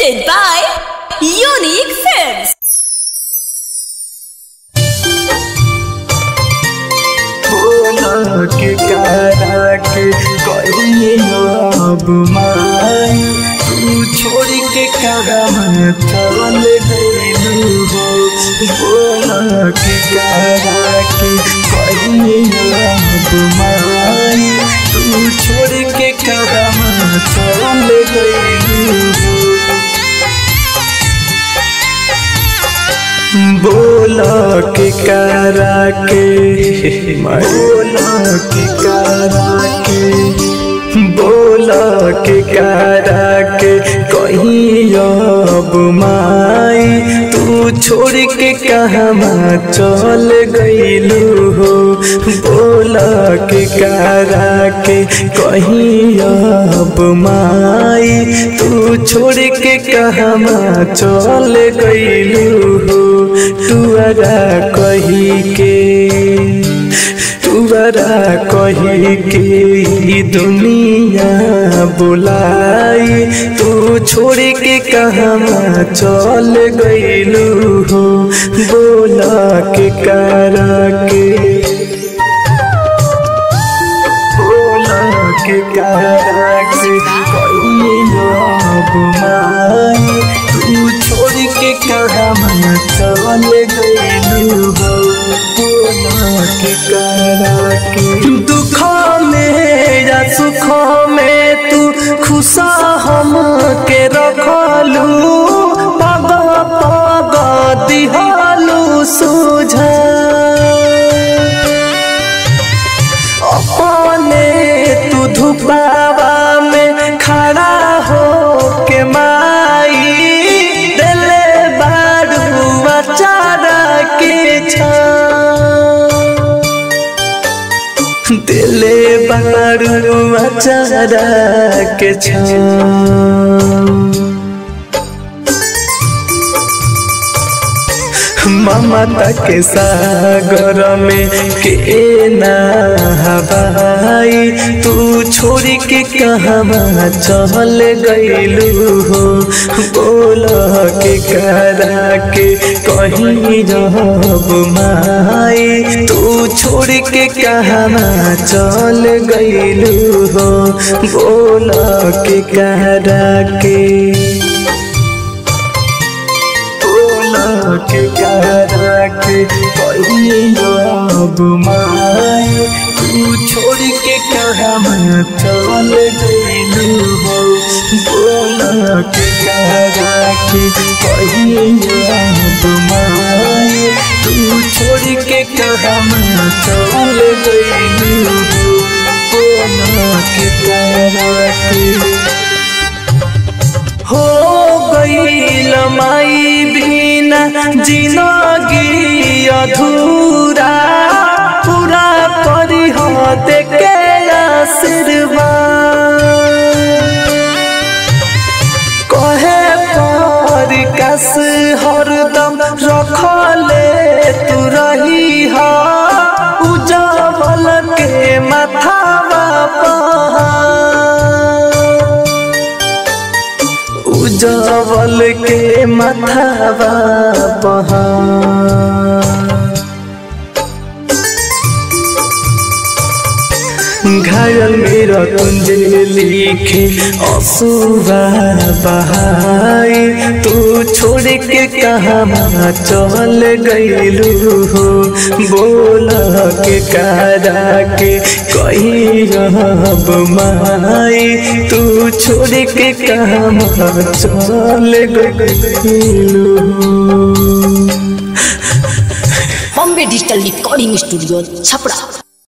Presented by Unique Films. बोला के करा के करिए अब माई तू छोड़ के कदम चल गइलू हो बोला के करा के करिए अब माई तू छोड़ के कदम चल गइलू हो बोला के करा के बोला के करा के बोला के करा के कहीं अब माई तू छोड़ के कहमा चल गइलू हो बोला के करा के कहीं अब माई तू छोड़ के कहमा चल गइलू हो तुअरा कही के तुअरा कही के ई दुनिया बुलाई तू छोड़ के कहमा चल गइलू हो बोला के करा के बोला के करा के कहियो अब माई तू छोड़ के कहमा चल गइलू हो बोला के करा के दुख में या सुख में तू खुशा हम के रखलू पग पग दिहलू सुझा अपने तू धुपावा में खड़ा हो के माई दिले बारू अचारा के छां दिले बारू अचारा के छां ममता के सागर में के नहबाई तू छोड़ के कहमा चल गइलू हो बोल के करा के कहीं जब माई तू छोड़ के कहमा चल गइलू हो बोल के करा के बोला के करा के कहियो अब माई तू छोड़ के कहम चल गइलू हो बोला के करा के कहियो अब माई तू छोड़ के कहम चल गइलू हो बोला के करा के हो गईल माई बिना जिनगी अधूरा पूरा परिह देके आशीर्वाद कहे पर कस हरदम रखले तू रही हा उजावल के माथावा पहाड़ उजावल के माथावा पहाड़ घायल मेरा कुंज लिखे असुरा बहाई तू छोड़ के कहाँ चल गइलू हो बोला के करा के कहीं अब माई तू छोड़ के कहाँ चल गइलू हो Bombay Digital Recording Studio, Chapra.